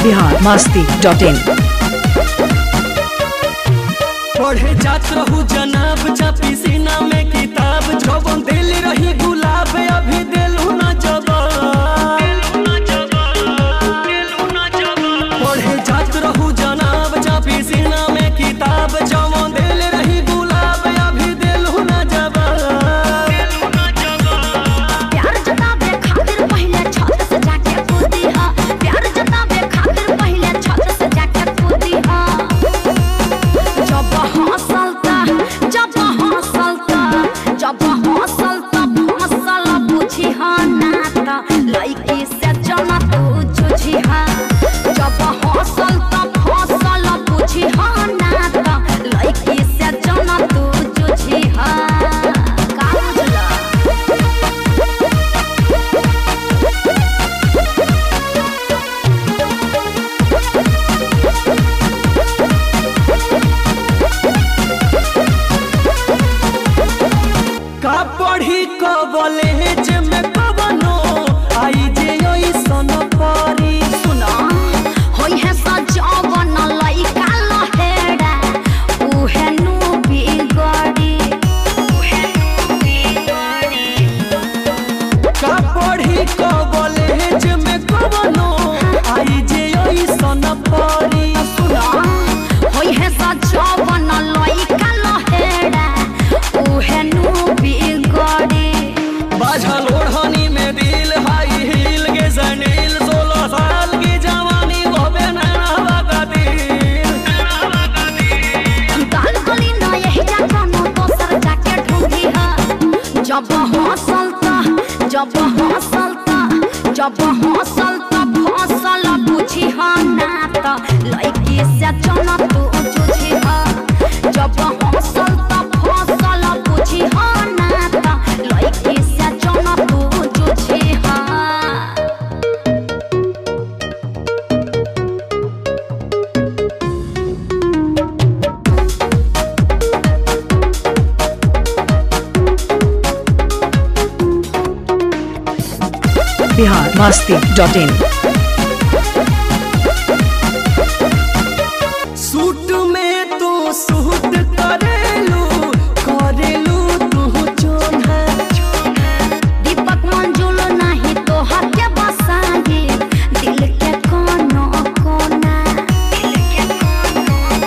Bihar Masti dot इन पढ़े जात रहू जनाब चापी सीना में किताब जबन दिल रही गुलाब अभी दिलू न जवाब पढ़े जात रहू जनाब चापी सीना में किताब जबन दिल रही गुलाब अभी दिलू न जवाब प्यार जतावे खातिर पहिले छत से जाके कूदी हा प्यार जतावे खातिर पहिले छत से जाके कूदी हा जब हंसलता जब हंसलता जब हंसलता हंसल बुझी हा नाता लइकी से जना तू जुझी हा जब हंसलता हंसल बुझी हा नाता लइकी से जना तू जुझी हा का बुझला का पढ़ी कॉलेज में कवनो आई जे ओइसन परी सुना होई है सजावन लइका लहेड़ा उहे नु बिगड़ी उहे नु बिगड़ी का पढ़ी कॉलेज में कवनो आई जे ओइसन परी सुना होई है सजावन लइका लहेड़ा उहे नु बिगड़ी बाझल ओढ़नी में दिल हाई हील के सनील सोलह साल की जवानी होबे नैना का दिल गाल गली ना यही जा कोनो दोसर जाके ढूंढी हा जब हंसलता जब हंसलता जब हंसलता फसल बुझी हा नाता लइकी से चना तू जुझी हा जब हंसलता फसल बुझी हा नाता लइकी से चना तू जुझी हा Bihar Masti dot in suit में तू सूट करेलू करेलू तू चोन्हा दीपक मंजुल नहीं तो हत्या बसाही दिल के कोनो कोना दिल के कोनो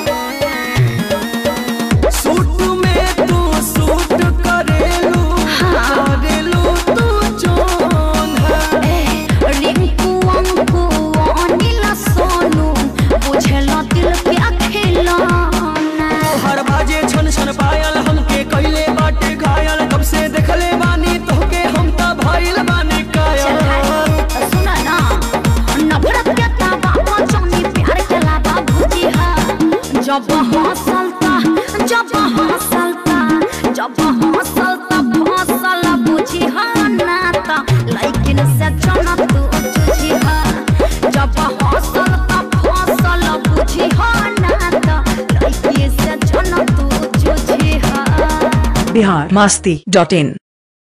कोना सूट में तू सूट करेलू करेलू तू चोन्हा ए रिंकू अंकू अनिल सोनू बुझला दिल के खिलौना हर बाजे छन छन पायल हमके कइले बाटे घायल कब से देखले बानी तोहके हम त भइल बानी चल कायल भाई सुना ना नफरत के ताबा मचानी प्यार के लाबा भुजी हा जब हंसलता जब हंसलता जब हंसलता फसल बुझी हा नाता लेकिन से चना तू जुझी हा जब हंसलता फसल बुझी हा नाता लेकिन से चना तू जुझी हा बिहार मस्ती डॉट इन